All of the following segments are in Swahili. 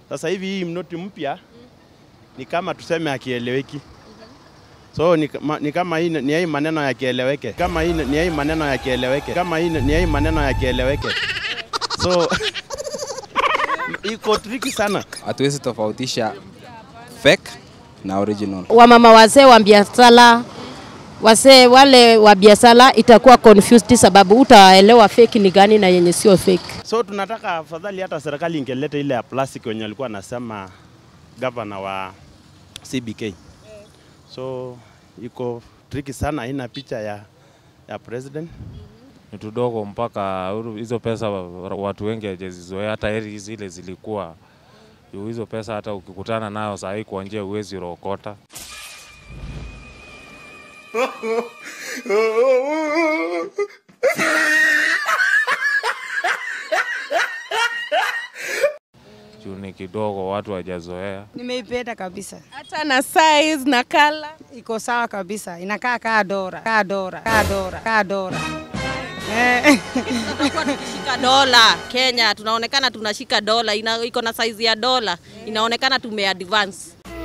Sasa hivi hii mnoti mpya ni kama tuseme akieleweki. So ni, kama- ni kama hii ni hii maneno yakieleweke. Kama hii ni hii maneno yakieleweke. Kama hii ni hii maneno yakieleweke. So iko tricky sana. hatuwezi tofautisha fake na original. wamama wazee wa biashara wazee wale wa biashara itakuwa confused sababu utaelewa fake ni gani na yenye sio fake. So tunataka afadhali hata serikali ingeleta ile ya plastic wenye alikuwa anasema gavana wa CBK. So iko tricky sana, haina picha ya, ya president. ni tudogo mpaka uru- hizo pesa wa- watu wengi hawajazizoea, hata heri zile zilikuwa juu hizo pesa hata ukikutana nayo saa hii kwa njia huwezi rokota. juu ni kidogo, watu hawajazoea. Nimeipenda kabisa, hata na size na kala iko sawa kabisa, inakaa kaa dora, kaa dora, kaa dora, kaa dora. Eh. Tunakuwa tukishika dola Kenya, tunaonekana tunashika dola, ina, iko na size ya dola, inaonekana tumeadvance.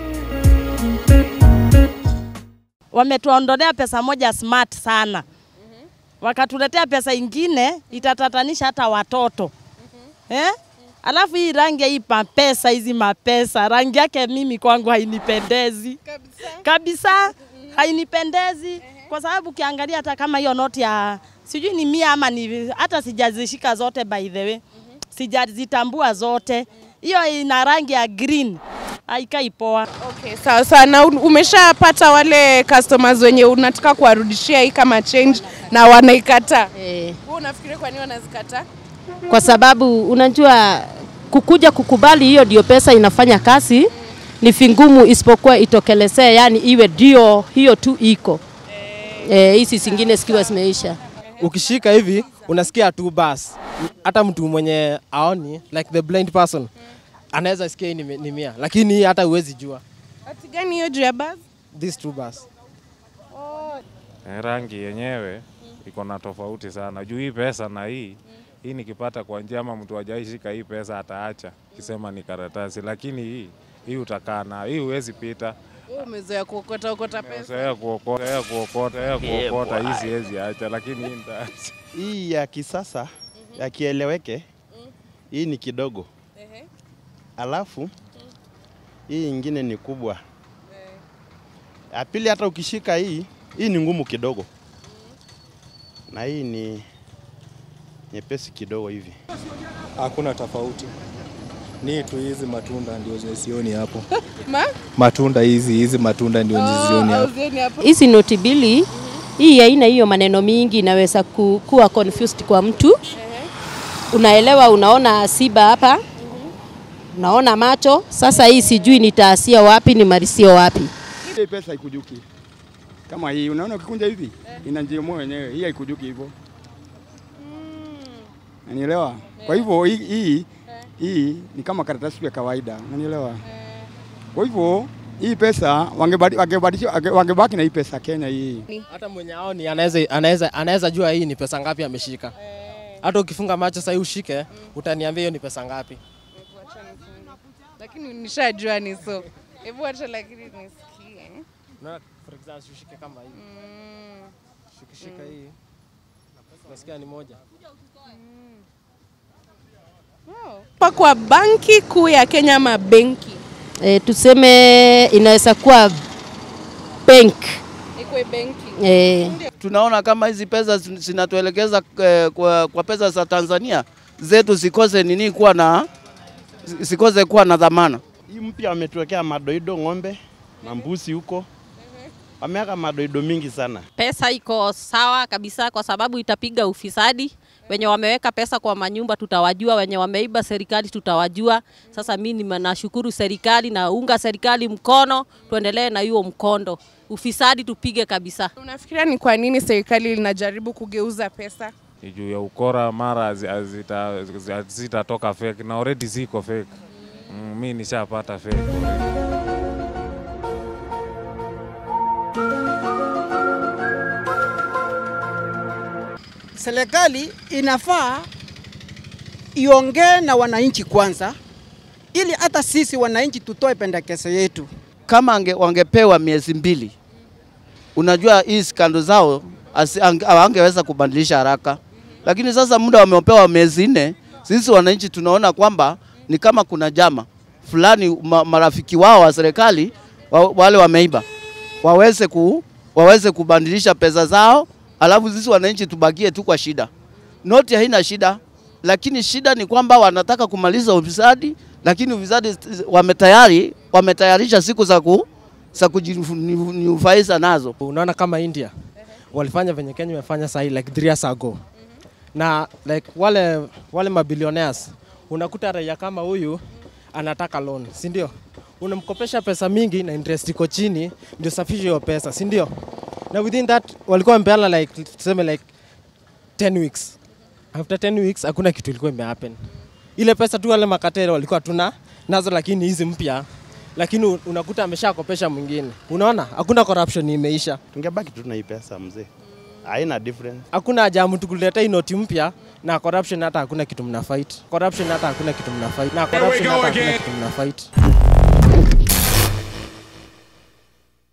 wametuondolea pesa moja smart sana, wakatuletea pesa ingine itatatanisha hata watoto eh? Alafu hii rangi ya hii mapesa hizi mapesa, rangi yake mimi kwangu hainipendezi kabisa, kabisa hainipendezi kwa sababu ukiangalia hata kama hiyo noti ya sijui ni mia ama ni hata sijazishika zote by the way, sijazitambua zote. Hiyo ina rangi ya green, haikai poa. Okay, sawa sawa. Na un- umeshapata wale customers wenye unataka kuwarudishia hii kama change na wanaikataa? Eh, Wewe unafikiria kwa nini wanazikataa? kwa sababu unajua kukuja kukubali hiyo ndio pesa inafanya kazi ni vingumu, isipokuwa itokelezee, yani iwe ndio hiyo tu iko eh, hizi zingine zikiwa zimeisha. ukishika hivi unasikia tu bas. Hata mtu mwenye aoni like the blind person anaweza sikia hii ni, ni mia, lakini hii hata huwezi jua Ati gani hiyo juu ya basi? this two bus. Eh, rangi yenyewe iko na tofauti sana juu hii pesa na hii hii nikipata kwa njia ama mtu hajaishika hii pesa ataacha kisema ni karatasi, lakini hii hii utakaa na hii huwezi pita. Wewe umezoea kuokota okota pesa. Zoea kuokota, zoea kuokota, zoea kuokota, hii siwezi acha, lakini hii nitaacha. Hii ya kisasa ya kieleweke, hii ni kidogo, alafu hii ingine ni kubwa. Ya pili, hata ukishika hii, hii ni ngumu kidogo, na hii ni nyepesi kidogo hivi. Hakuna tofauti, ni tu hizi matunda ndio zisioni hapo. Ma? Matunda hizi hizi matunda ndio zisioni hapo. Auzieni hapo. Hizi noti mbili hii haina hiyo maneno mingi, inaweza ku, kuwa confused kwa mtu. Unaelewa, unaona siba hapa, unaona macho. Sasa hii sijui nitaasia wapi nimalizie wapi. Ile pesa haikujuki kama hii, unaona ukikunja hivi ina njia moja yenyewe, hii haikujuki hivyo, unanielewa? Kwa hivyo hii, hii, hii ni kama karatasi ya kawaida, unanielewa? Kwa hivyo hii pesa wangebadi- wangebadilisha wange- wangebaki na hii pesa Kenya hii. Hata mwenye aoni anaweza anaweza anaweza jua hii ni pesa ngapi ameshika. Hata ukifunga macho sasa ushike, utaniambia hiyo ni pesa ngapi. Lakini nishajua ni so. Hebu acha lakini nisikie. Unaona, for example ushike kama hii. Shikishika hii. Unasikia ni moja. Pa kwa banki kuu ya Kenya ama benki? E, tuseme inaweza kuwa bank Ikwe benki. e, tunaona kama hizi pesa zin- zinatuelekeza eh, kwa, kwa pesa za Tanzania zetu zikose nini kuwa na zikose kuwa na dhamana. Hii mpya wametuwekea madoido ng'ombe na mbuzi huko, wameweka madoido mingi sana. Pesa iko sawa kabisa, kwa sababu itapiga ufisadi. Wenye wameweka pesa kwa manyumba tutawajua, wenye wameiba serikali tutawajua. Sasa mimi ni- nashukuru serikali na unga serikali mkono, tuendelee na hiyo mkondo, ufisadi tupige kabisa. Unafikiria ni kwa nini serikali linajaribu kugeuza pesa? Ni juu ya ukora, mara hazi- hazita- hazitatoka fake na already ziko fake. Mm, mi nishapata fake already. serikali inafaa iongee na wananchi kwanza, ili hata sisi wananchi tutoe pendekezo yetu. Kama ange, wangepewa miezi mbili, unajua hii skando zao asi- ange- hawangeweza kubadilisha haraka, lakini sasa muda wamepewa miezi nne, sisi wananchi tunaona kwamba ni kama kuna jama fulani, ma, marafiki wao wa serikali wa, wale wameiba waweze, ku, waweze kubadilisha pesa zao, alafu sisi wananchi tubakie tu kwa shida. Noti haina shida, lakini shida ni kwamba wanataka kumaliza ufisadi, lakini ufisadi wametayari wametayarisha siku za ku za kujinufaisha nazo. Unaona kama India walifanya venye Kenya imefanya sahi like three years ago, na like wale wale mabilionaires, unakuta raia kama huyu anataka loan, si ndio? Unamkopesha pesa mingi na interest iko chini, ndio safishe hiyo pesa, si ndio? Na within that walikuwa wamepeana like tuseme like 10 weeks. After 10 weeks hakuna kitu ilikuwa imehappen. Ile pesa tu wale makatero walikuwa tuna nazo, lakini hizi mpya lakini un- unakuta ameshakopesha mwingine. Unaona, hakuna corruption imeisha. Tungebaki tu na hii pesa mzee, haina difference. Hakuna haja ya mtu kuleta hii noti mpya na corruption, hata hakuna kitu mna fight. Corruption hata hakuna kitu mna fight. Na corruption hata hakuna kitu mna fight.